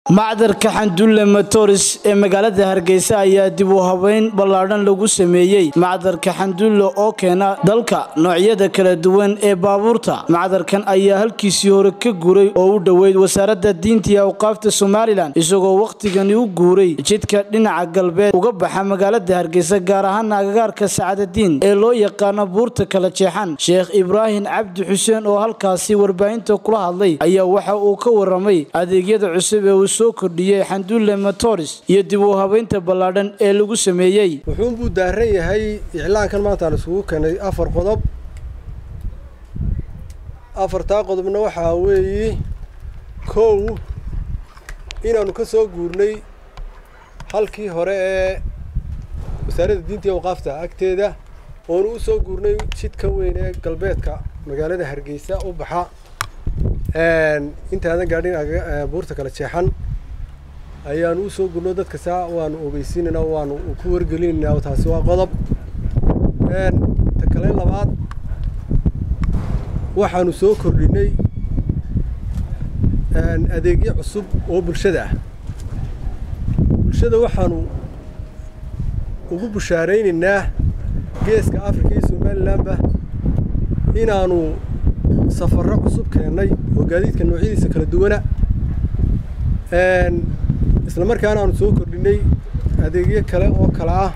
macdarka xandulle motors ee magaalada hargeysa ayaa dib u habeyn ballaadhan lagu sameeyey macdarka xandulle oo keena dalka noocyada kala duwan ee baabuurta macdarkan ayaa halkiisii hore ka guuray oo u dhoweyd wasaaradda diinta iyo awqaafta somalilan isagoo wakhtigani u guuray jidka dhinaca galbeed uga baxa magaalada hargeysa gaar ahaan agagaarka sacadadiin ee loo yaqaano buurta kala jeexan sheekh ibraahim cabdi xuseen oo halkaasi warbaahinta kula hadlay ayaa waxa uu ka waramay adeegyada cusub ee uu soo kordhiyey xandulle motors iyo dib u habeynta ballaadhan ee lagu sameeyey wuxuunbuu daaran yahay iclaankan maantaan isugu keenay afar qodob afartaa qodobna waxaa weeye kow inaanu ka soo guurnay halkii hore ee wasaaradda diinta iyo awqaafta agteeda oonu u soo guurnay jidka weyn ee galbeedka magaalada hargeysa u baxa intaadan gaadhin buurta kala jeexan ayaanu u soo gurno dadka saa waanu ogeysiinaynaa waanu ku wargelinaynaa taasi waa qodob ta kale labaad waxaanu soo kordhinay adeegyo cusub oo bulshada ah bulshada waxaanu ugu bushaaraynaynaa geeska africa iyo somalilanba inaanu safarro cusub keennay oo gaadiidka noocyadiisa kala duwana isla markaana aanu soo kordhinay adeegyo kale oo kale ah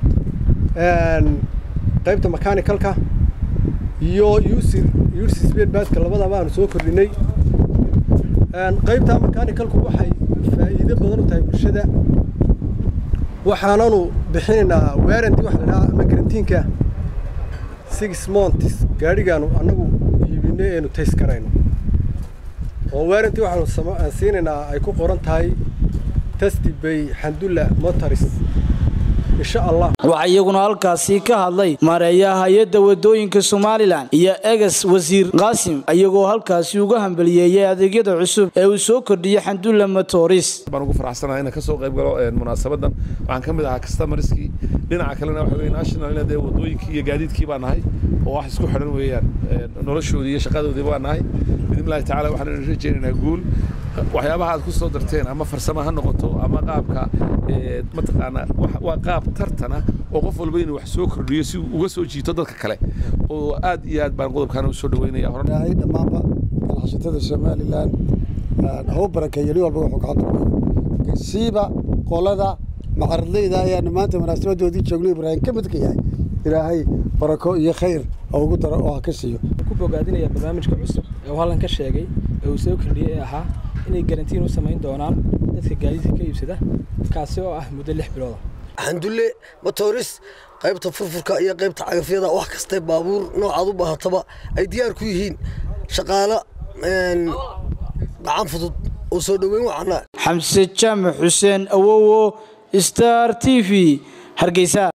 qaybta mechanicalka iyo usir usir speedbaska labadaba aanu soo kordhinay qaybta mechanicalku waxay faa'iido badan u tahay bulshada waxaananu bixinaynaa warranty waxa la dhahaa ama garantiinka six months gaadhigaanu annagu iibinay eenu tays karayno oo warranty waxaanu siinaynaa ay ku qoran tahay tasti bay xandulla motors insha allah waxaa iyaguna halkaasi ka hadlay maareeyaha hay-adda wadooyinka somalilan iyo egas wasiir qaasim iyagoo halkaasi uga hambaliyeeyay adeegyada cusub ee uu soo kordhiyey xandulla motors baan ugu faraxsanahay inaan ka soo qayb galo munaasabadan waxaan ka mid ahaa customerskii dhinaca kalena waxa weye national ina dee wadooyinkii iyo gaadiidkii baa nahay oo wax isku xidhan weeyaan noloshoodii iyo shaqadoodii baa nahay biidnillahi tacala waxaan rajaynaynaa guul waxyaabaha aad ku soo darteen ama farsamo ha noqoto ama qaabka mataqaanaa waa qaab tartana oo qof walba inuu wax soo kordhiyo si uu uga soo jiito dadka kale oo aad iyo aad baan qodobkaana u soo dhaweynaya horay dhammaanba ganacsatada somalilan hau barakeeyo nin walba wuxuu gacanta ku siiba qolada macaradleyda ayaanu maanta munaasabadoodii joogno ibraahim ka midka yahay ilaahay barako iyo khayr oo ugu daro oo ha ka siiyo ku bogaadinaya barnaamijka cusub ee uu hallan ka sheegay ee uu soo kordhiyey ee ahaa inay garantiin u samayn doonaan dadka gaadiidka ka iibsada kaasi oo ah muddo lix bilooda xandulle motoris qaybta furfurka iyo qaybta cagafyada wax kastay baabuur noocaad u baahataba ay diyaar ku yihiin shaqaalo gacan fudud oo soo dhoweyn wacana xamse jaamac xuseen awowo star t v hargeysa